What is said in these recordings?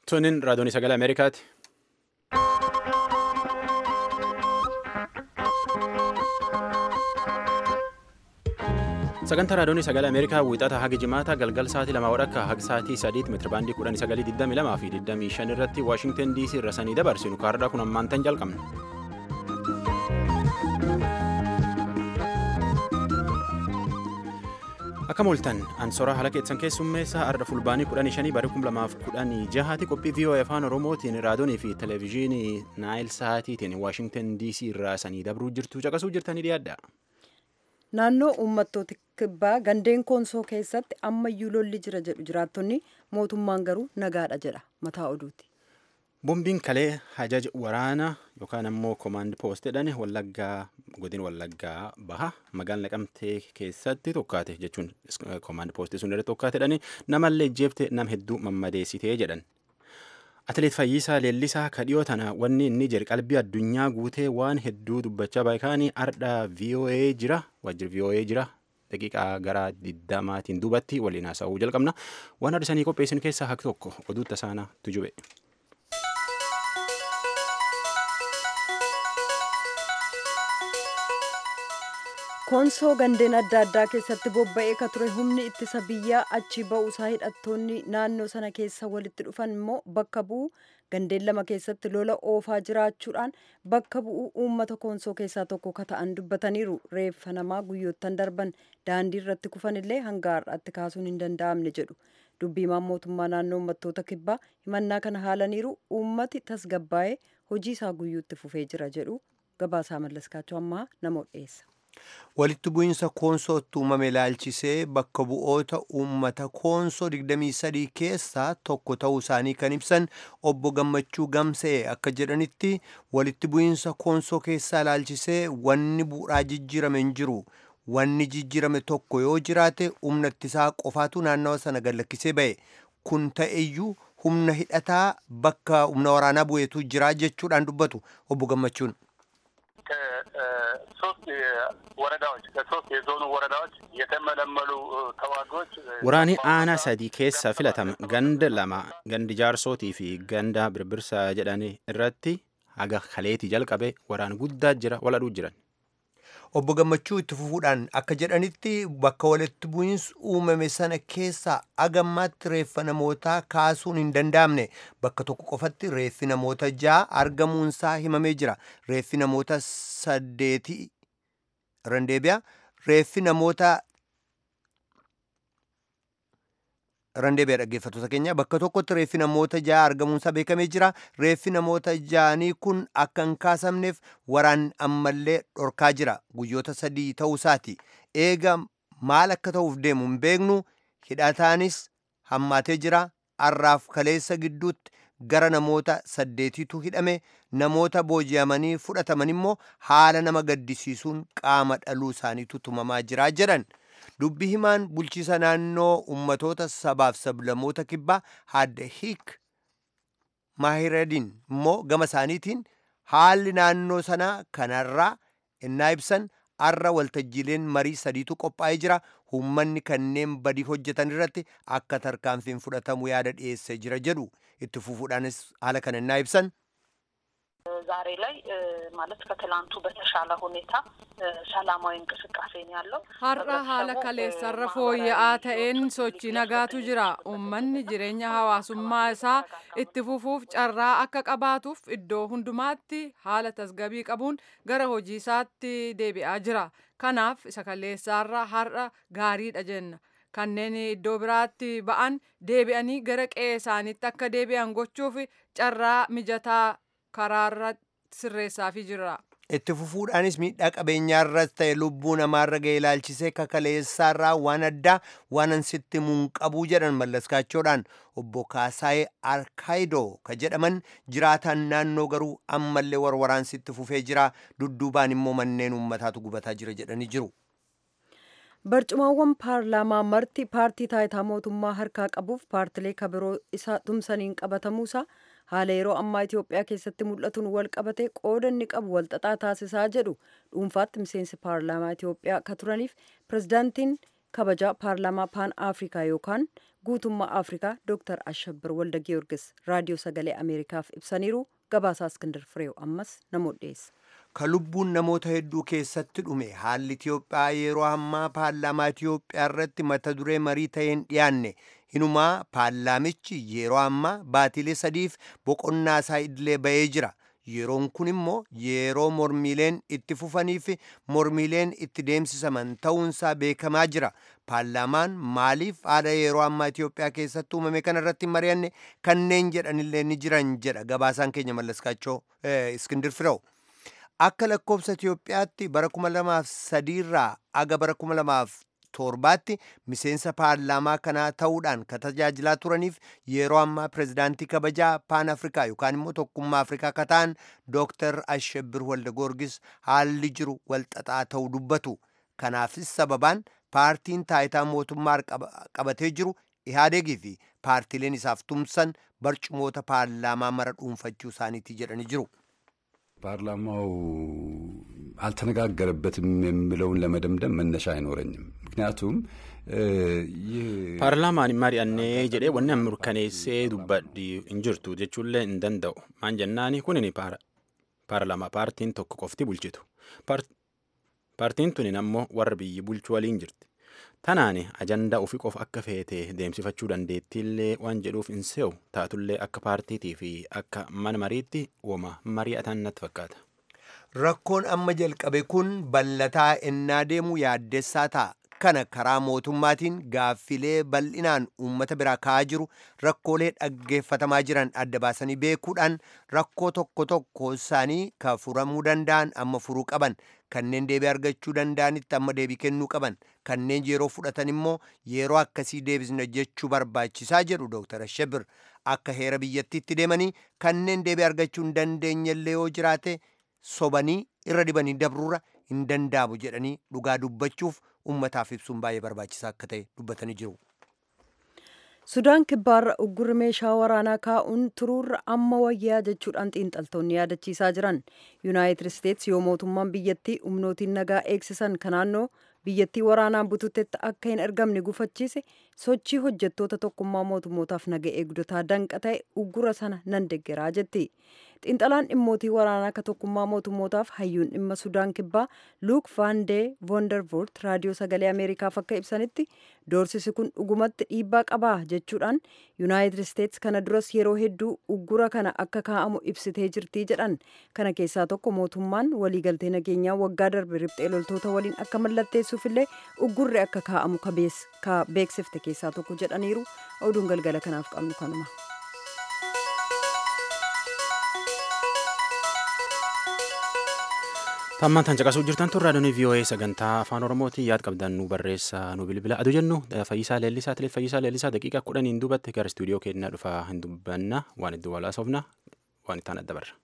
Tunin raadiyoon sagalee Ameerikaati. Sagantaa raadiyoon sagalee Ameerikaa wiixata haga jimaata galgal sa'aatii lamaa wadhakka haga sa'aatii sadiitti meetirabaandii kudhanii sagalii digdamii lamaa fi digdamii shan irratti Waashingtan DC irra sanii dabarsinu kaardaa kun ammaantan jalqabna. Akka mooltan ansoraa haala keessan keessummeessaa arda fulbaanii kudhanii shanii bara kum lamaaf kudhanii jahaati qophii VOA afaan oromootiin raadiyoonii fi televezyiinii naayil sa'aatiitiin waashingtan DC irraa sanii dabruu jirtu caqasuu jirtanii dhiyaadha. Naannoo uummattoota kibbaa gandeen koonsoo keessatti ammayyuu lolli jira jedhu jiraattonni mootummaan garuu nagaadha jedha mataa oduuti. Boombiin kalee hajaja waraanaa yookaan ammoo koomaand poost jedhan wallaggaa godin wallaggaa baha magaalaa naqamtee keessatti tokkaate jechuun koomaand poostii sun irratti tokkaate jedhani namallee jeefte nam hedduu mammadeessitee jedhan. Atileet Fayyisaa Leellisaa kadhiyoo tana wanni inni jedhe qalbii addunyaa guutee waan hedduu dubbachaa baay'ikaanii ardha VOA jira waajjira VOA jira daqiiqaa gara digdamaatiin duubatti waliin haasa'uu jalqabna waan arsanii qopheessin keessaa haqi tokko oduu tasaanaa tujube. koonsoo gandeen adda addaa keessatti bobba'ee ka ture humni ittisa biyyaa achi ba'uusaa hidhattoonni naannoo sana keessa walitti dhufan immoo bakka bu'uu gandeen lama keessatti lola oofaa jiraachuudhaan bakka bu'uu uummata koonsoo keessaa tokko ka ta'an dubbataniiru reeffa namaa guyyoottan darban daandii irratti kufan illee hanga har'aatti kaasuun hin danda'amne jedhu dubbiimaan mootummaa naannoo uummattoota kibbaa himannaa kana haalaniiru uummati tasgabbaa'ee hojii isaa guyyuutti fufee jira jedhu gabaasaa mallaskaachuu ammaa nama dhiyeessa. walitti bu'iinsa koonsootti uumame ilaalchisee bakka bu'oota uummata koonsoo 23 keessaa tokko ta'uu isaanii kan ibsan obbo gammachuu gamsee akka jedhanitti walitti bu'iinsa koonsoo keessaa ilaalchisee wanni bu'uuraa jijjiirame hin jiru wanni jijjiirame tokko yoo jiraate humna ittisaa qofaatu naannawa sana gallakkisee ba'e kun ta'eyyuu humna hidhataa bakka humna waraanaa bu'eetu jira jechuudhaan dubbatu obbo gammachuun. ከሶስት ወረዳዎች ከሶስት የዞኑ ወረዳዎች የተመለመሉ ተዋጊዎች Waraanni aanaa sadii keessa filatame ganda lama gandi jaarsootii fi ganda birbirsaa jedhan irratti haga kaleetii jalqabe waraan guddaa jira waladhuu jiran. obbo gammachuu itti fufuudhaan akka jedhanitti bakka walitti bu'iinsi uumame sana keessaa agammaatti reeffa namootaa kaasuun hin danda'amne bakka tokko qofatti reeffi namoota ja'a argamuunsaa himamee jira reeffi namoota saddeetii randeebiyaa reeffi namoota randeebiyaa dhaggeeffattoota keenya bakka tokkotti reeffi namoota ja'a argamuunsaa beekamee jira reeffi namoota ja'anii kun akka hin kaasamneef waraan ammallee dhorkaa jira guyyoota sadii ta'uusaati eega maal akka ta'uuf deemu hin beeknu hidhataanis hammaatee jira arraaf kaleessa gidduutti gara namoota saddeetiitu hidhame namoota booji'amanii fudhataman immoo haala nama gaddisiisuun qaama dhaluu isaaniitu tumamaa jira jedhan. dubbi himaan bulchiisa naannoo ummatoota sabaaf sablamoota kibbaa hadda hiik maahiradin immoo gama isaaniitiin haalli naannoo sanaa kanarraa innaa ibsan arra waltajjiileen marii sadiitu qophaa'ee jira uummanni kanneen badii hojjetan irratti akka tarkaanfiin fudhatamu yaada dhiyeessee jira jedhu itti fufuudhaanis haala kana innaa ibsan ዛሬ ላይ ማለት ከትላንቱ በተሻለ ሁኔታ ሰላማዊ እንቅስቃሴ ነው ያለው። har'a haala kaleessarra fooyya'aa ta'een sochii nagaatu jira uummanni jireenya hawaasummaa isaa itti fufuuf carraa akka qabaatuuf iddoo hundumaatti haala tasgabii qabuun gara hojii isaatti deebi'aa jira kanaaf isa kaleessaarra har'a gaariidha jenna kanneen iddoo biraatti ba'an deebi'anii gara qe'ee isaaniitti akka deebi'an gochuuf carraa mijataa karaarra sirreessaafii jira. itti fufuudhaanis miidhaa qabeenyaarras ta'e lubbuu namaarra ga'e ilaalchisee kakaleessaarraa waan addaa waan ansitti munqabuu jedhan mallaskaachoodhaan obbo Kaasaayee Arkaayidoo ka jedhaman jiraataan naannoo garuu ammallee warwaraansitti fufee jira dudduubaan immoo manneen uummataatu gubataa jira jedhanii jiru. barcumaawwan paarlaamaa marti paartii taayitaa mootummaa harkaa qabuuf paartilee kabiroo isa tumsaniin qabatamuusaa haala yeroo ammaa Itoophiyaa keessatti mul'atuun wal qabatee qooda inni qabu walxaxaa taasisaa jedhu dhuunfaatti miseensi paarlaamaa Itoophiyaa ka turaniif pirezidaantiin kabajaa paarlaamaa paan afrikaa yookaan guutummaa afrikaa dooktar ashabbir walda giyoorgis raadiyoo sagalee ameerikaaf ibsaniiru gabaasaa iskindar fireew ammas namoota dhiyeessa. ka lubbuun namoota hedduu keessatti dhume haalli Itiyoophiyaa yeroo ammaa paarlaamaa Itiyoophiyaa irratti mata duree marii ta'een dhiyaanne hinumaa paarlaamichi yeroo ammaa baatilee sadiif boqonnaa isaa idilee ba'ee jira. Yeroon kun immoo yeroo mormiileen itti fufanii fi mormiileen itti deemsisaman ta'uunsaa beekamaa jira. Paarlaamaan maaliif haala yeroo ammaa Itiyoophiyaa keessatti uumame kana irratti mari'anne kanneen jedhanillee ni jiran jedha gabaasaan keenya mallaskaachoo Iskindir Firew. Akka lakkoofsa Itiyoophiyaatti bara 2003 irraa aga bara 2007tti miseensa paarlaamaa kanaa ta'uudhaan kan tajaajilaa turaniif yeroo ammaa pirezidaantii kabajaa paan afrikaa yookaan immoo tokkummaa afrikaa kan ta'an dooktar Ashebbir Walda Goorgis haalli jiru walxaxaa ta'uu dubbatu. Kanaafis sababaan paartiin taayitaa mootummaa qabatee jiru Ihaadegii fi paartiileen isaaf tumsan barcumoota paarlaamaa mara dhuunfachuu isaaniiti jedhanii jiru. ፓርላማው አልተነጋገረበትም የሚለውን ለመደምደም መነሻ አይኖረኝም። ምክንያቱም paarlaamaan mari'annee jedhee wanni mirkaneessee dubbadhi hin jirtu jechuullee hin danda'u maan jennaani kunin paarlaamaa paartiin tokko qofti bulchitu paartiin tunin ammoo warra biyyi bulchu waliin jirti tanaani ajandaa ofii qofa akka feete deemsifachuu dandeettiillee waan jedhuuf hin se'u taatullee akka paartiitii fi akka mana mariitti uuma mari'atan natti fakkaata. Rakkoon amma jalqabe kun bal'ataa ennaa deemu yaaddessaa ta'a. Kana karaa mootummaatiin gaaffilee bal'inaan uummata biraa ka'aa jiru rakkoolee dhaggeeffatamaa jiran adda baasanii beekuudhaan rakkoo tokko tokko isaanii ka furamuu danda'an amma furuu qaban kanneen deebii argachuu danda'anitti amma deebii kennuu qaban kanneen yeroo fudhatan immoo yeroo akkasii deebisna jechuu barbaachisaa jedhu Dr. Ashebir akka heera biyyattiitti deemanii kanneen deebii argachuu hin dandeenyellee yoo jiraate sobanii irra dibanii dabruura hin danda'amu jedhanii dhugaa dubbachuuf ummataaf ibsuun baay'ee barbaachisaa akka ta'e dubbatanii jiru. Sudaan kibbaarra uggurri meeshaa waraanaa kaa'uun turuurra amma wayyaa jechuudhaan xiinxaltoonni yaadachiisaa jiran. Yuunaayitid Isteets yoo mootummaan biyyattii humnootiin nagaa eegsisan kan naannoo biyyattii waraanaan bututetti akka hin ergamne gufachiise sochii hojjettoota tokkummaa mootummootaaf naga eegdotaa danqa ta'e uggura sana nan deggeraa jetti. Xiinxalaan dhimmootii waraanaa akka tokkummaa mootummootaaf hayyuun dhimma Sudaan kibbaa Luuk Van Dee Vondervoort raadiyoo sagalee Ameerikaaf akka ibsanitti doorsisi kun dhugumatti dhiibbaa qabaa jechuudhaan Yuunaayitid Isteets kana duras yeroo hedduu uggura kana akka kaa'amu ibsitee jirtii jedhan. Kana keessaa tokko mootummaan waliigaltee nageenyaa waggaa darbe riphxee loltoota waliin akka mallatteessuufillee uggurri akka kaa'amu ka beeksifte keessaa tokko jedhaniiru. Oduun galgala kanaaf qabnu kanuma. Tammaan tan caqasuu jirtan tun raadiyoon VOA sagantaa afaan Oromootiin yaad qabdan nu barreessa nu bilbila. Adu jennu Fayyisaa Leellisaa Tilee Fayyisaa Leellisaa daqiiqaa kudhaniin duubatti gara istuudiyoo keenyaa dhufaa hin dubbanna waan iddoo walaasofna waan ittaan adda barra.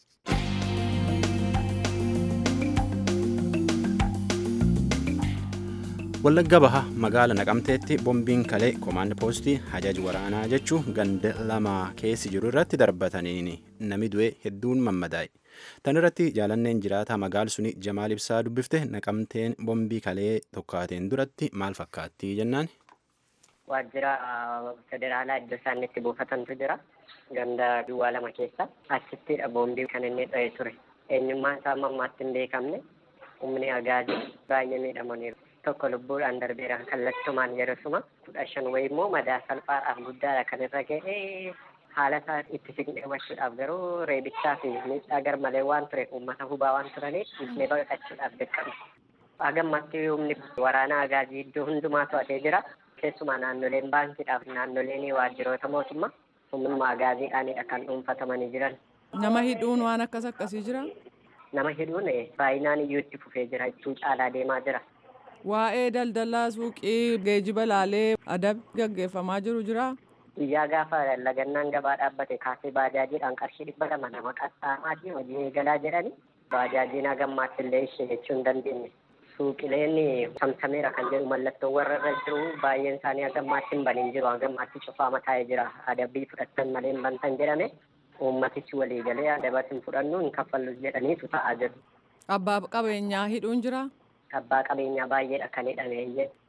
Wallagga baha magaala naqamteetti bombiin kalee koomaand poostii hajaji waraanaa jechuu ganda lama keessi jiru irratti darbataniin nami du'e hedduun mammadaa'e. Tan irratti jaalanneen jiraataa magaal suni Jamaal Ibsaa dubbifte naqamteen bombii kalee tokkaateen duratti maal fakkaatti jennaan. Waajjira federaalaa iddoo isaan itti buufatantu jira. Ganda duwwaa lama keessa. Achittidha boombii kan inni dho'e ture. Eenyummaan isaa ammaatti hin beekamne. Humni agaazii baay'ee miidhamaniiru. Tokko lubbuudhaan darbeera kallattumaan yerosuma kudha shan wayii immoo madaa salphaadhaaf guddaadha kan irra ga'ee haala isaa itti siqnee hubachuudhaaf garuu reebichaa fi miidhaa garmalee waan ture uummata hubaa waan turaniif dhiisnee baqachuudhaaf dirqama. Hagammatti humni waraanaa agaazii iddoo hundumaa to'atee jira. Keessumaa naannoleen baankiidhaaf naannoleen waajjiroota mootummaa humnuma agaaziidhaanidha kan dhuunfatamanii jiran. Nama hidhuun waan akkas akkasii jira? Nama hidhuun baay'inaan iyyuu itti fufee jira. Ittuu caalaa deemaa jira. Waa'ee daldalaa suuqii geejiba laalee adabbi gaggeeffamaa jiru jira? Guyyaa gaafa lagannaan gabaa dhaabbate kaasee baajaajiidhaan qarshii dhibba lama nama qaxxaamaa fi hojii eegalaa jedhani baajaajiin hagammaatti illee ishee jechuu hin dandeenye. Suuqileen samsameera kan jedhu mallattoo warra irra jiru baay'een isaanii hagammaatti hin baniin jiru hagammaatti cufaa mataa'ee jira adabbii fudhattan malee hin bantan jedhame uummatichi walii galee adabatti hin fudhannu hin kaffallu jedhaniitu ta'aa jiru. Abbaa qabeenyaa hidhuun jira? Abbaa qabeenyaa baay'eedha kan hidhame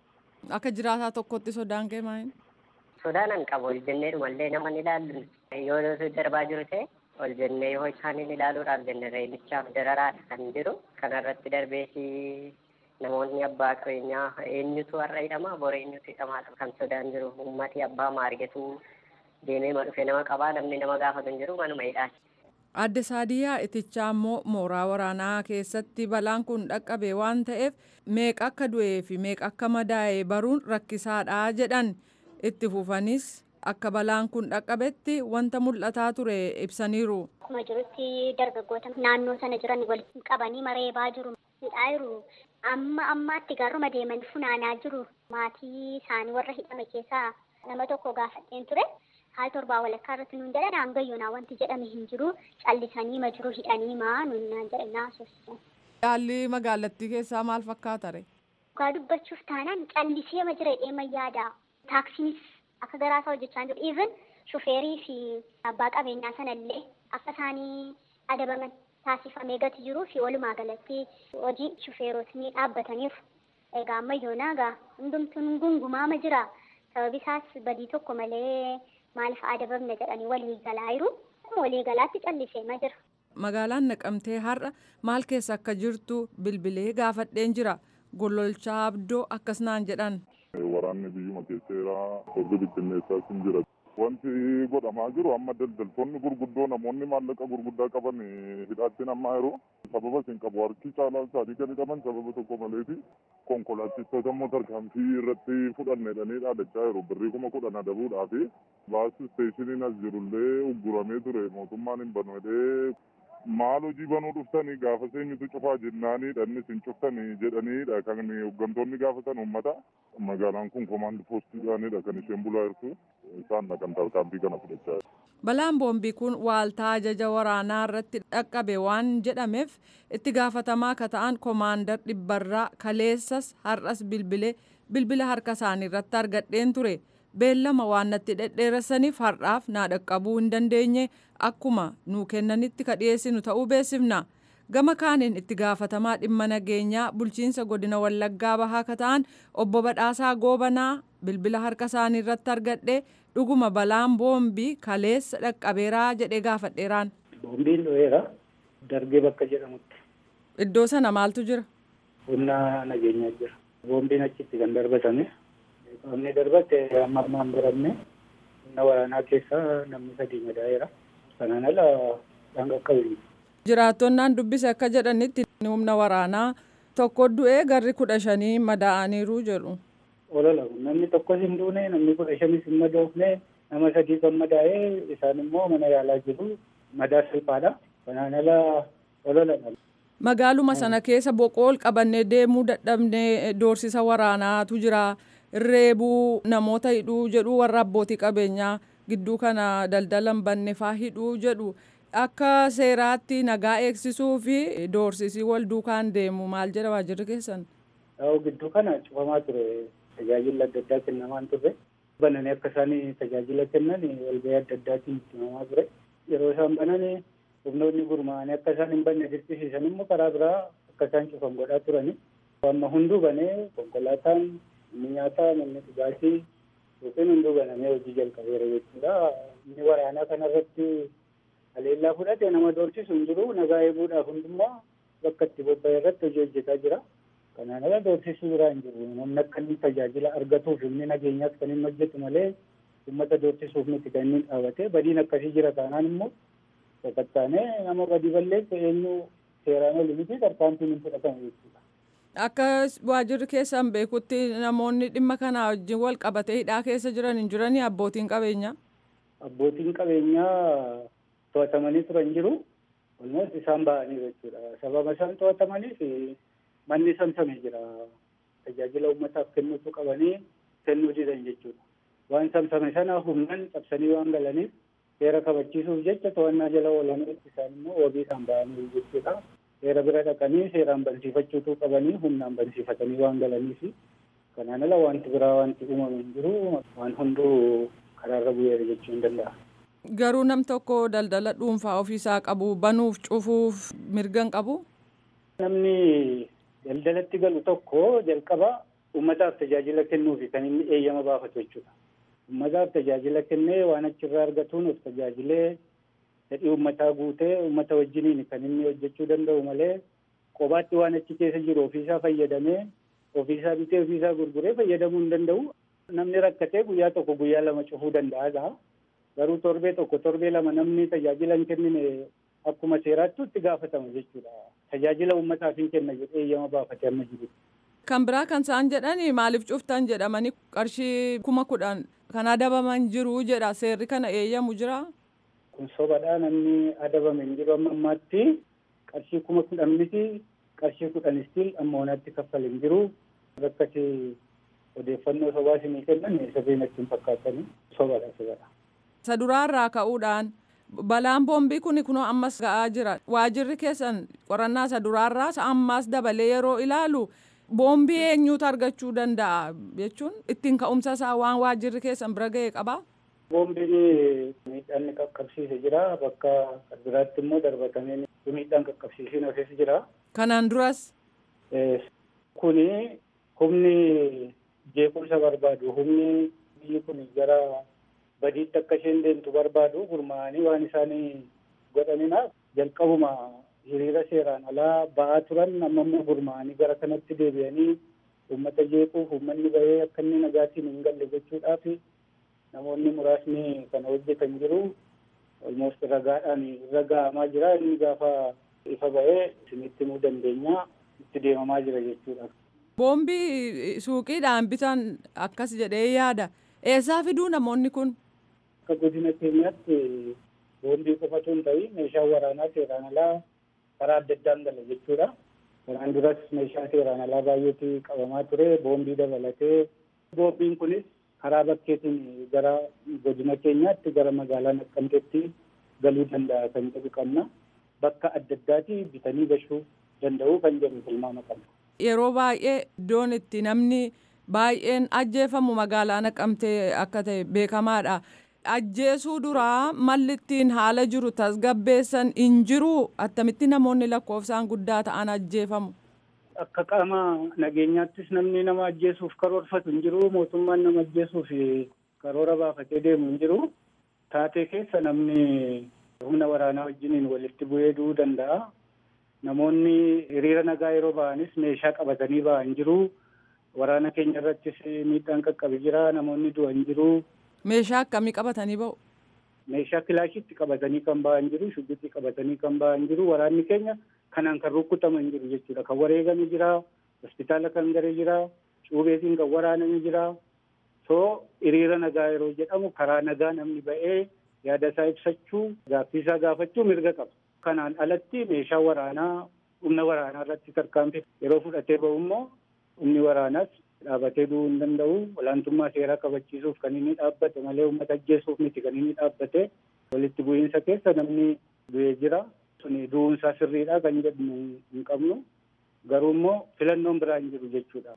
Akka jiraataa tokkotti sodaan kee maali? Sodaan an qabu ol jennee dhumallee nama ni ilaallu yoo darbaa jiru ta'e ol jennee yoo isaaniin ilaaluudhaaf jenne reebichaaf dararaadha kan jiru kanarratti darbeesi namoonni abbaa qabeenyaa eenyutu har'a hidhama bor eenyutu hidhamaadha kan sodaan jiru ummati abbaa maargetu deemee ma dhufe nama qabaa namni nama gaafatu hin jiru manuma hidhaati. Adde Saadiyaa Itichaa immoo mooraa waraanaa keessatti balaan kun dhaqqabe waan ta'eef meeqa akka du'ee fi meeqa akka madaa'e baruun rakkisaadha jedhan itti fufanis akka balaan kun dhaqqabetti wanta mul'ataa ture ibsaniiru. Akkuma jirutti dargaggoota naannoo sana jiran walitti qabanii mareebaa jiru. Hidhaa jiru. Amma ammaatti gaaruma deemanii funaanaa jiru. Maatii isaanii warra hidhame keessaa nama tokko gaafadheen ture. Haal torbaa walakkaa irratti nuun jedhan hangayyoonaa wanti jedhame hin jiru. Callisanii ma jiru hidhanii maa nuun naan jedhan naasofsisan. Haalli magaalattii keessaa maal fakkaata re? Dhugaa dubbachuuf taanaan callisee ma jira jedhee yaada. Taaksiinis akka garaasaa hojjechaa jiru. Even shufeerii fi abbaa qabeenyaa sanallee akka isaanii adabaman taasifamee gati jiruu fi walumaa galatti hojii shufeerotni dhaabbataniiru. Egaa ammayyoonaa egaa hundumtuun gungumaama jira. Sababi isaas badii tokko malee maaliif adabamne jedhanii walii galaa jiru. Walii galaatti callisee ma jira. Magaalaan naqamtee har'a maal keessa akka jirtu bilbilee gaafadheen jira. Gololchaa abdoo akkas naan jedhan. Waraanni biyyuma keesseera hojii bittinneessaas hin jira. Wanti godhamaa jiru amma daldaltoonni gurguddoo namoonni maallaqa gurguddaa qaban hidhaatti namaa jiru. Sababa isin qabu harki caalaa isaanii kan hidhaman sababa tokko maleeti. Konkolaachistoota immoo tarkaanfii irratti fudhannedhanii dhaadachaa jiru. Birrii kuma kudhan adabuudhaafi baasii isteeshiniin as jirullee ugguramee ture mootummaan hin banu jedhee maal hojii banuu dhuftanii gaafa seenyutu cufaa jennaanii dhanni isin cuftanii jedhaniidha kan hooggantoonni gaafatan uummata. Magaalaan kun komaandi poostiidhaanidha kan isheen bulaa jirtu. Isaan kan tarkaanfii kana fudhachaa jiru. Balaan boombii kun waaltaa ajaja waraanaa irratti dhaqqabe waan jedhameef itti gaafatamaa akka ta'an koomaandar dhibbarraa kaleessas har'as bilbilee bilbila harka isaanii irratti argadheen ture. beellama waan natti dhedheeressaniif har'aaf naa dhaqqabuu hin dandeenye akkuma nuu kennanitti ka dhiyeessinu ta'uu beeksifna. Gama kaaniin itti gaafatamaa dhimma nageenyaa bulchiinsa godina Wallaggaa bahaa ka ta'an obbo Badhaasaa Goobanaa bilbila harka isaanii irratti argadhee dhuguma balaan boombii kaleessa dhaqqabeeraa jedhee gaafadheeraan. Boombiin dho'eera darbee bakka jedhamutti. Iddoo sana maaltu jira? Humna nageenyaa jira. Boombiin achitti kan darbatame. Qaamni darbate amma ammaan baramne humna waraanaa keessa namni sadii madaa'eera. Kanaan ala dhanga qabu. Jiraattonnaan dubbise akka jedhanitti humna waraanaa tokko du'ee garri kudha shanii madaa'aniiru jedhu. Olola namni tokkos hin duune namni kudha shanis hin madoofne nama sadii kan madaa'ee isaan immoo mana yaalaa jiru madaa salphaadha. Kanaan ala ololadha. Magaaluma sana keessa boqool qabannee deemuu dadhabnee doorsisa waraanaatu jira. Reebuu namoota hidhuu jedhu warra abbootii qabeenyaa gidduu kana daldalan bannefaa hidhuu jedhu akka seeraatti nagaa eegsisuu fi doorsisii wal duukaan deemu maal jedha waajirri keessan. Gidduu kana cufamaa ture tajaajila adda addaa kennamaan ture. Bananii akka isaan tajaajila kennan walgahii adda addaatiin himamaa ture. Yeroo isaan banan humnoonni gurmaa'anii akka isaan hin banne dirqisiisan immoo karaa biraa akka isaan cufan godhaa turani. Amma hunduu banee konkolaataan inni nyaataa manni dhugaatii yookiin hunduu banamee hojii jalqabeera jechuudha. Inni waraanaa kanarratti haleellaa fudhate nama doorsisu hin jiru nagaa eeguudhaaf hundummaa bakka itti bobba'e irratti hojii hojjetaa jira. Kanaan ala doorsisuu biraa hin jiru. Namni akka inni tajaajila argatuuf inni nageenyaas kan inni hojjetu malee uummata doorsisuuf miti kan inni dhaabate badiin akkasii jira taanaan immoo sakattaanee nama badii balleesse eenyu seeraan oli miti tarkaanfiin hin fudhatamu jechuudha. Akka waajirri keessan beekutti namoonni dhimma kana wajjin wal qabatee hidhaa keessa jiran hin jiranii abbootiin qabeenyaa. Abbootiin qabeenyaa to'atamanii turan jiru. Walumatti isaan ba'anii jechuudha. Sababa isaan to'atamaniif manni samsamee jira. Tajaajila uummataaf kennuutu qabanii kennuu didan jechuudha. Waan samsame sana humnaan cabsanii waan galaniif seera kabachiisuuf jecha to'annaa jala oolanii isaan immoo wabii isaan ba'anii jechuudha. Seera bira dhaqanii seeraan bansiifachuutu qabanii humnaan bansiifatanii waan galaniif kanaan ala wanti biraa wanti uumame hin jiru waan hunduu karaarra bu'eera jechuu hin danda'a. Garuu nam tokko daldala dhuunfaa ofiisaa qabu banuuf cufuuf mirgan qabu. Namni daldalatti galu tokko jalqaba uummataaf tajaajila kennuufi kan inni eeyyama baafatu jechuudha. Uummataaf tajaajila kennee waan achirraa argatuun of tajaajilee fedhii uummataa guutee uummata wajjiniin kan inni hojjechuu danda'u malee qobaatti waan achi keessa jiru ofiisaa fayyadamee ofiisaa bitee ofiisaa gurguree fayyadamuu hin danda'u. Namni rakkatee guyyaa tokko guyyaa lama cufuu danda'a. Garuu torbee tokko torbee lama namni tajaajila hin kennine akkuma seeraatti itti gaafatama jechuudha. Tajaajila uummataaf hin kenna jedhee eeyyama baafatee amma jiru. Kan biraa kan isaan jedhani maaliif cuftan jedhamanii qarshii kuma kudhan kan adabaman jiru jedha seerri kana eeyyamu jira. Kun sobadhaa namni adabame hin jiru amma ammaatti qarshii kuma kudhan miti qarshii kudhan istiin amma onaatti kaffale hin jiru. Rakkati odeeffannoo sobaa isinii kennan sirrii natti hin fakkaatanii sobadha sobadha. Isa duraarraa ka'uudhaan balaan boombii kun kunoo ammas ga'aa jira. Waajirri keessan qorannaa isa duraarraas ammas dabalee yeroo ilaalu boombii eenyuutu argachuu danda'a jechuun ittiin ka'umsa isaa waan waajirri keessan bira ga'e qabaa. Boombiin miidhaan qaqqabsiise jira bakka biraatti immoo darbatamee miidhaan qaqqabsiisiin hafees jira. Kanaan duras. Kuni humni jeequmsa barbaadu humni biyyi kun gara badiitti akka isheen deemtu barbaadu gurmaa'anii waan isaanii godhaninaaf jalqabuma hiriira seeraan alaa ba'aa turan amma immoo gurmaa'anii gara kanatti deebi'anii uummata jeequuf uummanni bahee akka inni nagaatiin hin galle gochuudhaaf namoonni muraasni kana hojjetan jiru. Olmoost ragaadhaan irra ga'amaa jira inni gaafa ifa bahee isinitti himuu dandeenya itti deemamaa jira jechuudha. Boombii suuqiidhaan bitan akkas jedhee yaada. Eessaa fiduu namoonni kun? Akka godina keenyaatti boombii qofatu hin ta'in meeshaa waraanaa seeraan alaa karaa adda addaan gala jechuudha. Kanaan duras meeshaa seeraan alaa baay'eetu qabamaa ture boombii dabalatee boombiin kunis karaa bakkeetiin gara godina keenyaatti gara magaalaa Naqqamteetti galuu danda'a kan jedhu qabna. Bakka adda addaati bitanii gashuu danda'u kan jedhu tilmaama qabna. Yeroo baay'ee iddoon itti namni baay'een ajjeefamu magaalaa Naqqamtee akka ta'e beekamaadha. Ajjeesuu duraa malli ittiin haala jiru tasgabbeessan hin jiru attamitti namoonni lakkoofsaan guddaa ta'an ajjeefamu. Akka qaama nageenyaattis namni nama ajjeesuuf karoorfatu hin jiru mootummaan nama ajjeesuuf karoora baafatee deemu hin jiru. Taatee keessa namni humna waraanaa wajjiniin walitti bu'ee du'uu danda'a. Namoonni hiriira nagaa yeroo ba'anis meeshaa qabatanii ba'an jiru. Waraana keenya irrattis miidhaan qaqqabe jira. Namoonni du'an jiru. Meeshaa akkamii qabatanii ba'u? Meeshaa kilaashitti qabatanii kan ba'an jiru. Shubbitti qabatanii kan ba'an jiru. Waraanni keenya kanaan kan rukkutaman jiru jechuudha. Kan wareegame jira. Hospitaala kan garee jira. Cuubeetiin kan waraaname jira. So hiriira nagaa yeroo jedhamu karaa nagaa namni ba'ee yaada isaa ibsachuu gaaffii isaa gaafachuu mirga qaba. Kanaan alatti meeshaa waraanaa humna waraanaa irratti tarkaanfii yeroo fudhatee ba'u immoo humni waraanaas dhaabatee du'uu hin danda'u. Olaantummaa seeraa kabachiisuuf kan inni dhaabbate malee uummata ajjeesuuf miti kan inni dhaabbate. Walitti bu'iinsa keessa namni du'ee jira. Suni du'uunsaa sirriidha kan jedhu hin qabnu. Garuu immoo filannoon biraa hin jiru jechuudha.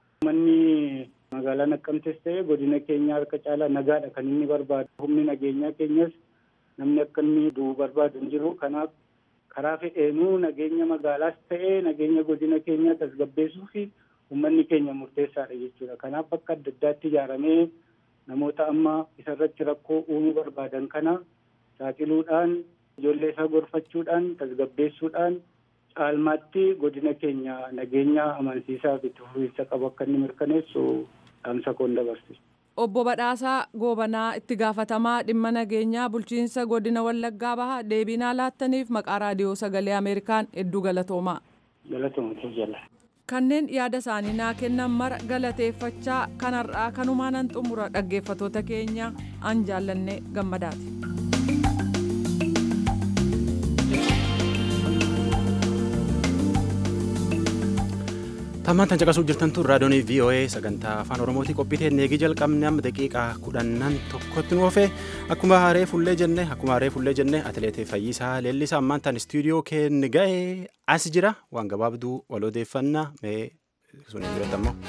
Manni magaalaa Naqqamtes ta'e godina keenya harka caalaa nagaadha kan inni barbaadu. Humni nageenyaa keenyas namni akka inni du'u barbaadu hin jiru. Kanaaf karaa fedheenuu nageenya magaalaas ta'e nageenya godina keenyaa tasgabbeessuu fi uummanni keenya murteessaadha jechuudha. Kanaaf bakka adda addaatti ijaaramee namoota amma isarratti rakkoo uumuu barbaadan kana saaxiluudhaan ijoollee isaa gorfachuudhaan tasgabbeessuudhaan caalmaatti godina keenya nageenya amansiisaa fi itti fufiinsa qabu akka inni mirkaneessu dhaamsa koon dabarsisa. Obbo Badhaasaa Goobanaa itti gaafatamaa dhimma nageenyaa bulchiinsa godina Wallaggaa Bahaa deebiinaa laattaniif maqaa raadiyoo sagalee Ameerikaan hedduu galatoomaa. Galatoomaa jala. Kanneen yaada isaanii naa kennan mara galateeffachaa kanarraa kanumaanan xumura dhaggeeffatoota keenya an jaallanne gammadaati. Tammaan tan caqasuu jirtan tun raadiyoon VOA sagantaa afaan Oromootii qophitee neegii jalqabne amma daqiiqaa kudhannan tokkotti nu oofee akkuma haree fullee jenne akkuma haree fullee jenne atileetii Fayyisaa Leellisaa ammaan tan istuudiyoo keenya ga'e as jira waan gabaabduu wal odeeffannaa mee sun hin jiretti ammoo.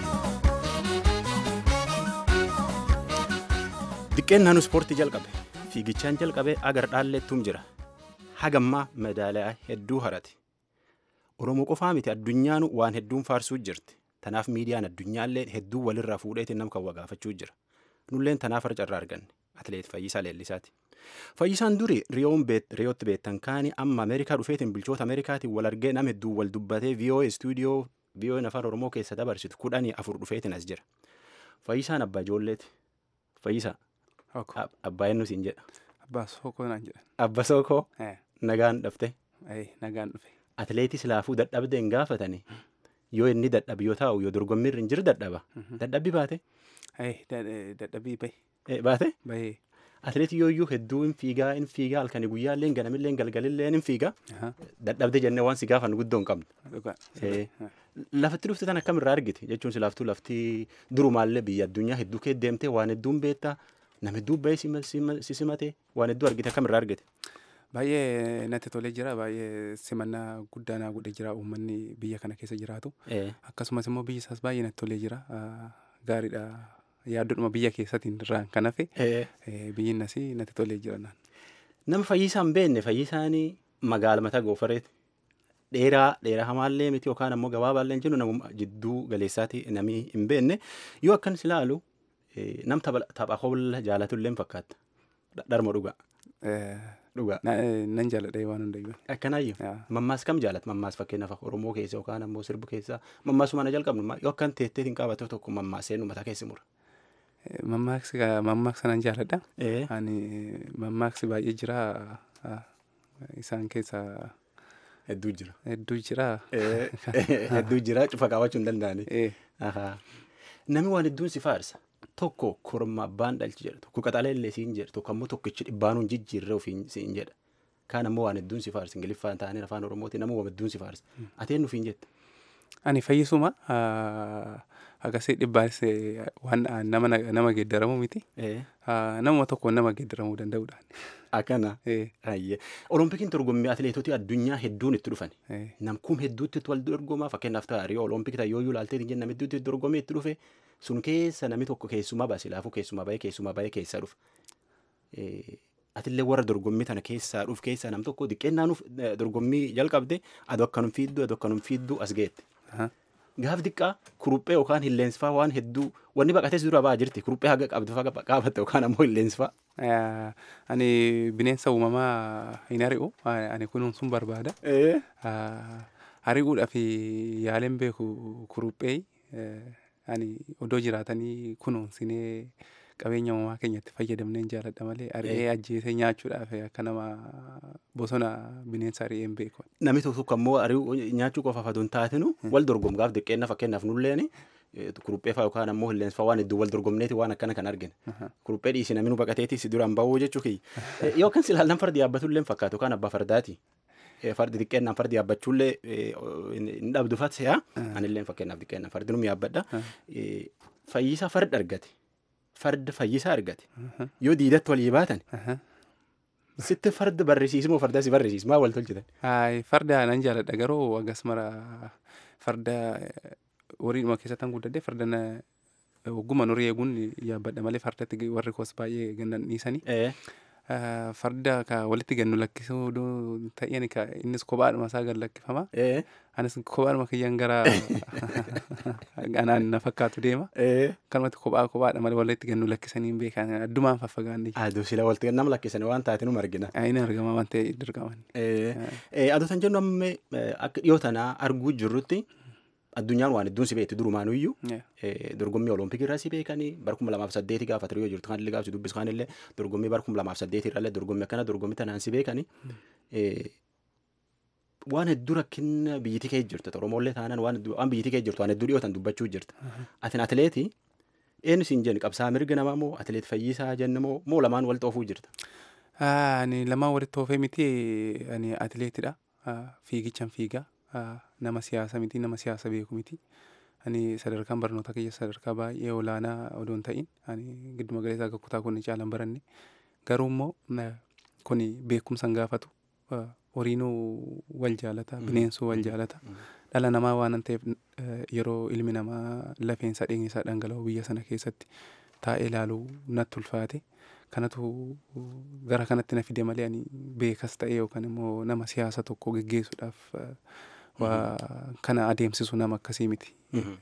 Diqqeen naannoo ispoortii jalqabe. fiigichaan jalqabee agar dhaalleettuum jira hagammaa medaaliyaa hedduu harate oromoo qofaa miti addunyaan waan hedduun faarsuu jirti tanaaf miidiyaan addunyaallee hedduu walirraa fuudheetiin nam kan wagaafachuu jira nulleen tanaaf carraa arganne atleet Fayyisaa Leellisaati. Fayyisaan duri riyootti beektan kaanii amma Ameerikaa dhufeetiin bulchoota Ameerikaatiin wal argee nama hedduu wal dubbatee VOA stuudiyoo VOA afaan Oromoo keessa dabarsitu kudhanii afur dhufeetiin as jira. Fayyisaan abbaa ijoolleeti. Fayyisaa. Abbaa eenyu siin jedha. Abbaa Sookoo naan jedha. Abba Sookoo. Nagaan dhufte. Nagaan dhufe. Atleetii silaafuu dadhabdee hin gaafatanii. Yoo inni dadhabi yoo taa'u yoo dorgommiirra hin jiru dadhaba. Dadhabbi baate. Dadhabbii bahe. Baate. Bahee. Atleetii yooyyuu hedduu hin fiigaa hin fiigaa halkanii guyyaallee ganamillee galgalillee hin fiigaa. Dadhabde jennee waan si gaafan guddoo hin qabnu. Lafatti dhufte tan akkamirraa argite jechuun silaaftuu lafti durumaallee biyya addunyaa hedduu kee deemtee waan hedduun beektaa nama hedduu bahee si simate waan hedduu argite akkamirraa argite. Baay'ee natti tolee jira baay'ee simannaa guddaa naa godhee jira uummanni biyya kana keessa jiraatu akkasumas immoo biyyi isaas baay'ee natti tolee jira gaariidha yaaddodhuma biyya keessatiin irraan kan hafe biyyi nasii natti tolee jira naan. Nama fayyisaan beekne fayyisaan magaala mataa goofareeti. Dheeraa dheeraa hamaallee miti yookaan ammoo gabaabaallee jennu nama jidduu galeessaati namni hin beekne yoo akkan ilaalu nam tapha hoolla jaalatullee fakkaata. Dharma dhugaa. Dhugaa. Nan jaaladha waan hundayyuu. Akkanaayyuu. Mammaas kam jaalata mammaas fakkeenyaaf Oromoo keessa yookaan ammoo sirbu keessa mammaasuma na jalqabnu yoo akkan teettee hin qabatee tokko mammaasee nu mataa keessa mura. Mammaaksi mammaaksa nan jaaladha. Ani mammaaksi baay'ee jira isaan keessa. Hedduu jira. Hedduu jira. Hedduu jira cufa qabaachuu hin danda'ani. Namni waan hedduun si faarsa. Tokko korma abbaan dhalchi jedha tokko qaxaleellee siin jedha tokko ammoo tokkichi dhibbaanuun jijjiirree ofiin siin jedha. Kaan ammoo waan hedduun si faarsa ingiliffaan taa'anii afaan oromootiin namuu waan hedduun si faarsa. Ateen nufiin jette. Ani fayyisuma agasii dhibbaanis waan nama nama geeddaramu miti. Namuma tokko nama geeddaramuu danda'udha. Akkana. Oloompikiin dorgommii atileetota addunyaa hedduun itti dhufan. Namkuun hedduutti wal dorgomaa fakkeenyaaf ta'a Riyoo Oloompikii ta'a yooyyuu ilaaltee hin jenne hedduutti dorgomee itti dhufe sun keessa namni tokko keessumaa baase laafuu keessumaa bahee keessumaa bahee keessaa dhufa. Atillee warra dorgommii tana keessaa dhufu keessaa nam tokko xiqqeennaanuuf dorgommii jalqabde adoo akkanum fiidduu adoo akkanum fiidduu as geette. Gaaf xiqqaa kuruphee yookaan hilleensfaa waan hedduu wanni baqatees dura ba'aa jirti kuruphee haga qabdu faga qaabatte yookaan ammoo hilleensfaa. Ani bineensa uumamaa hin ari'u ani kunuunsuun barbaada. Ari'uudhaaf yaaleen beeku kuruphee ani odoo jiraatanii kunuunsinee qabeenya uumamaa keenyatti fayyadamneen jaaladha malee ari'ee ajjeesee nyaachuudhaaf akka nama bosona bineensa ari'ee hin beeku. Namni tokko tokko ammoo ari'uu nyaachuu qofaaf aduu hin taatinu wal dorgomgaaf diqqeenna fakkeenyaaf nulleen kuruphee fa'aa yookaan ammoo hilleensa fa'aa waan hedduu wal dorgomneeti waan akkana kan argine. Kuruphee dhiisi namni nu baqateeti si duraan bahuu jechuu kiyya. Yookaan silaallan fardi yaabbatullee fakkaatu yookaan abbaa fardaati. fardi xiqqeennaan fardi yaabbachuullee hin dhabdu fatse'a. Anillee fakkeenyaaf xiqqeennaan fardi num yaabbadha. Fayyisaa farda argate. Farda fayyisaa argate. Yoo diidatti walii baatan. Sitti farda barrisiismoo farda si barrisiis maa wal tolchitan? Farda nan jaaladha garuu akkas mara farda horiidhuma keessatti kan guddadde farda ogguma horii eeguun yaabbadha malee fardatti warri koos baay'ee gannan dhiisanii. farda ka walitti gannu lakkisuu ta'een ka innis kophaadhuma isaa gad lakkifama. Anis kophaadhuma kiyyaan gara anaan na fakkaatu deema. Kanumatti kophaa kophaadha malee walitti gannu lakkisanii hin beekan addumaan faffagaanne. Aduu sila walitti gannama lakkisanii waan taate nu argina. Inni argama waan ta'e dirqaman. Aduu tan jennu amma akka dhiyoo tanaa arguu jirrutti addunyaan waan hedduun si beekti durumaanuyyuu dorgommii olompikii irraa si beekanii bara kuma lamaaf saddeeti gaafa ture yoo jirtu kan illee gaafa si dubbisu kan illee dorgommii bara kuma lamaaf saddeeti irrallee dorgommii akkana dorgommii tanaan si beekanii waan hedduu rakkina biyyittii kee jirtu oromollee taanaan waan waan biyyittii kee jirtu waan hedduu dhiyootan dubbachuu jirta atin atileetii eenyu siin jenni qabsaa mirga namaa moo atileet fayyisaa jenna moo moo lamaan walitti oofuu jirta. Ani lamaan walitti oofee miti ani atileetidha fiigichan fiigaa nama siyaasa miti nama siyaasa beeku miti. Ani sadarkaan barnoota kiyya sadarkaa baay'ee olaanaa odoo hin ta'in ani gidduma galeessaa akka kutaa kun caalaan baranne garuu immoo kun beekumsan gaafatu horiinuu wal jaalata bineensuu wal jaalata dhala namaa waan ta'eef yeroo ilmi namaa lafeensa dhiignisaa dhangala'u biyya sana keessatti taa'ee ilaaluu natti ulfaate kanatu gara kanatti na fide malee ani beekas ta'e yookaan immoo nama siyaasa tokko geggeessuudhaaf waa kana adeemsisu nama akkasii miti.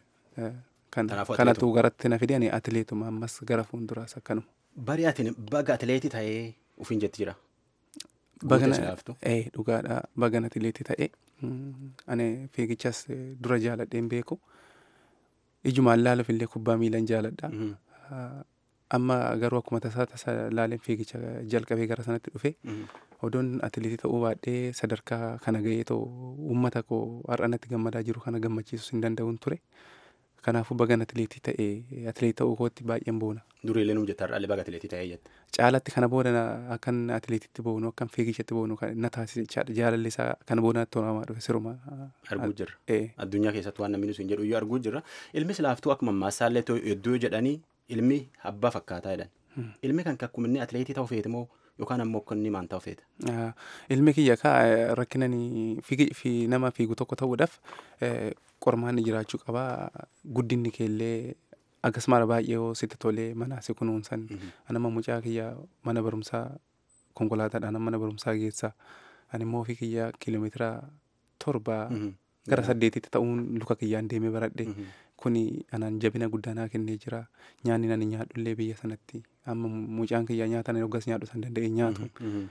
Kanatu garatti na fide ani atileetuma ammas gara fuulduraas akkanuma. Bari ati baga atileetii ta'ee ufiin jetti jira. Bagana dhugaadha bagana atileetii ta'e ani fiigichas dura jaaladheen beeku. Ijumaan laaluuf illee kubbaa miilan jaaladha. Amma garuu akkuma tasaa tasa laaleen fiigicha jalqabee gara sanatti dhufe odoon atileetii ta'uu baadhee sadarkaa kana ga'ee ta'u uummata koo har'a natti gammadaa jiru kana gammachiisus hin danda'uun ture. Kanaafuu bagan atileetii ta'e atileetii ta'uu kootti baay'een boona. Duriilee nuuf jetta har'aalee baga atileetii ta'ee jette. Caalatti kana booda akkan atileetitti boonu akkan fiigichatti boonu na taasise jechaadha. Jaalalli isaa kana booda natti tolamaa dhufe siruma. Arguu jirra. Addunyaa keessatti waan namni nuti hin jedhu iyyuu arguu jirra. Ilmi silaaftuu akkuma maassaallee hedduu jedhanii ilmi abbaa fakkaataa jedhan. Ilmi kan akkuma inni atileetii ta'uu feete moo yookaan ammoo akka inni maan ta'uu feeta. Ilmi kiyya kaa rakkinani fi nama fiigu tokko ta'uudhaaf qormaanni jiraachuu qabaa guddinni keellee akkasumas baay'ee yoo sitti tolee manaa si kunuunsan anama mucaa kiyya mana barumsaa konkolaataadhaan mana barumsaa geessaa ani immoo ofii kiyya kiiloomeetira torba gara saddeetitti ta'uun luka kiyyaan deemee baradhe kuni anaan jabina guddaa naa kennee jira nyaanni nani nyaadhullee biyya sanatti amma mucaan kiyya nyaata ani hoggas nyaadhu san danda'e nyaatu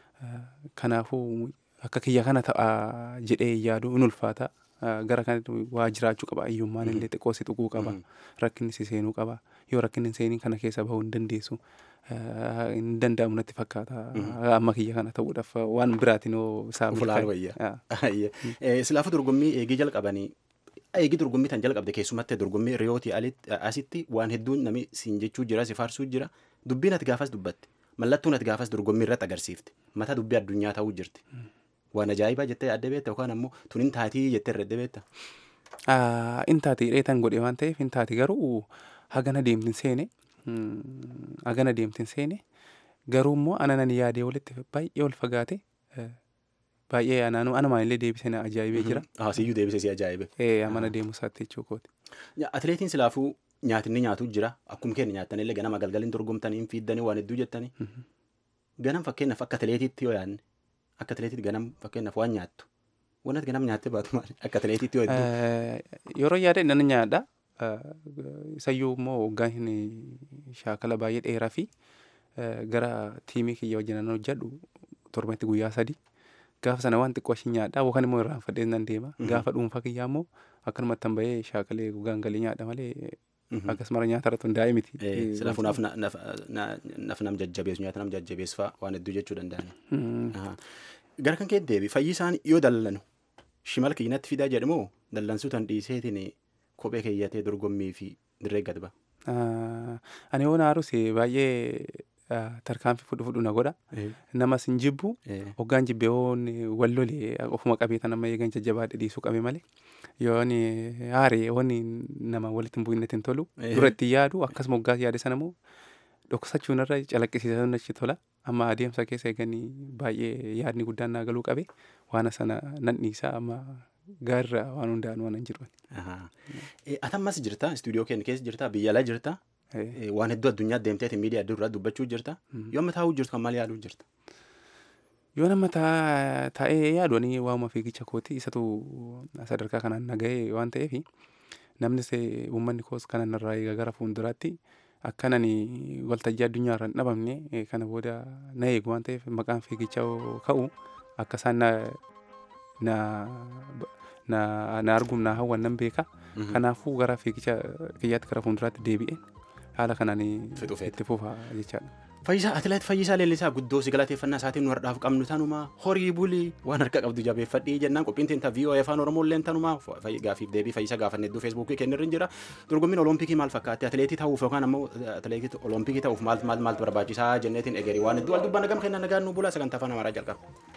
kanaafuu akka kiyya kana ta'a jedhee yaadu in ulfaata gara kanatti waa jiraachuu qaba hiyyummaan illee xiqqoo si tuquu qaba rakkinni si seenuu qaba yoo rakkinni seenii kana keessa bahuu hin dandeessu hin danda'amu natti fakkaata amma kiyya kana ta'uudhaaf waan biraatiin yoo isaa Fulaan wayyaa. Silaafuu dorgommii eegii jalqabanii eegii dorgommii tan jalqabde keessumatti dorgommii riyootii asitti waan hedduun namni siin jechuu jira si faarsuu jira dubbiin ati gaafas dubbatte mallattuun ati gaafas dorgommii irratti agarsiifte mata dubbii addunyaa ta'uu jirti. waan ajaa'ibaa jettee adda beekta yookaan ammoo tun hin taatii jettee irra adda beekta. In taati dheetan godhe waan ta'eef hin taati garuu hagana deemtin seene hagana deemtin seene garuu immoo ananan yaadee walitti baay'ee ol fagaate baay'ee anaanuu anumaan illee deebisee na ajaa'ibee jira. Siyyuu deebisee si ajaa'ibe. Amana deemuu isaatti jechuu kooti. Atileetiin silaafuu nyaatinni nyaatu jira akkuma keenya nyaattan illee ganama galgaliin dorgomtanii hin fiiddanii waan hedduu jettanii. Ganam fakkeenyaaf akka atileetiitti yoo yaadne akka atileetiitti ganam fakkeenyaaf waan nyaattu. Wanti ganam nyaattee baatu maali? Akka atileetiitti yoo hedduu. Yeroo yaade nan nyaadha. Isayyuu immoo waggaan hin shaakala baay'ee dheeraa fi gara tiimii kiyya wajjin nan hojjedhu torbanitti guyyaa sadii. Gaafa sana waan xiqqoo ishii nyaadha yookaan immoo irraanfadhee nan deema. Gaafa dhuunfaa kiyyaa immoo akkanumatti tan bahee shaakalee gogaan galee nyaadha malee akkasuma nyaata irratti hundaa'e miti. Silaafuu naaf nam jajjabeessu nyaata nam jajjabeessu fa'aa waan hedduu jechuu danda'ani. Gara kan kee deebi fayyisaan yoo dallanu shimala kiyyinatti fidaa jedhamoo dallansuu tan dhiiseetiin kophee keeyyatee dorgommii fi dirree gad ba'a. Ani yoo naarus baay'ee tarkaanfii fudhu fudhu na godha. Namas hin jibbu. Hoggaan jibbee hoon wal lolee ofuma qabee tan amma eegan jajjabaadhe dhiisuu qabe malee. Yoon haaree hoon nama walitti hin bu'inetti hin tolu. Duratti yaadu akkasuma hoggaas yaade sana immoo dhoksachuun irra calaqqisiisan achi tola. Amma adeemsa keessa eeganii baay'ee yaadni guddaan naa galuu qabe. Waan sana nan dhiisa amma gaarra waan hundaan waan hin jiru. Atammas jirta istuudiyoo keenya keessa jirta biyya alaa jirta. waan hedduu addunyaa deemteeti miidiyaa adda duraa dubbachuu jirta yoo amma taa'uu jirtu kan maal yaaduu jirta. Yoo nama taa'ee yaadu ani waamuma fiigicha kooti isatu sadarkaa kanaan nagahee waan ta'eef namnis uummanni koos kanan irraa eegaa gara fuulduraatti akkan ani waltajjii addunyaa irra hin dhabamne kana booda na eegu waan ta'eef maqaan fiigichaa ka'u akka isaan na na argum na hawwan nan beeka kanaafuu gara fiigicha kiyyaatti gara fuulduraatti deebi'e haala kanaan itti fufa jechaadha. Fayyisaa atileet Fayyisaa Leellisaa guddoo si galateeffannaa isaatiin nu har'aaf qabnu tanuma horii bulii waan harka qabdu jabeeffadhii jennaan qophiin teenta VOA afaan Oromoo illee tanuma gaafiif deebii Fayyisaa gaafanne hedduu feesbuukii kennirra hin jira dorgommiin olompikii maal fakkaatti atileetii ta'uuf yookaan ammoo atileetii olompikii ta'uuf maal maal maaltu barbaachisaa jenneetiin egerii waan hedduu wal dubbanna gam kennan nagaan nu bulaa sagantaa afaan Amaaraa jalqaba.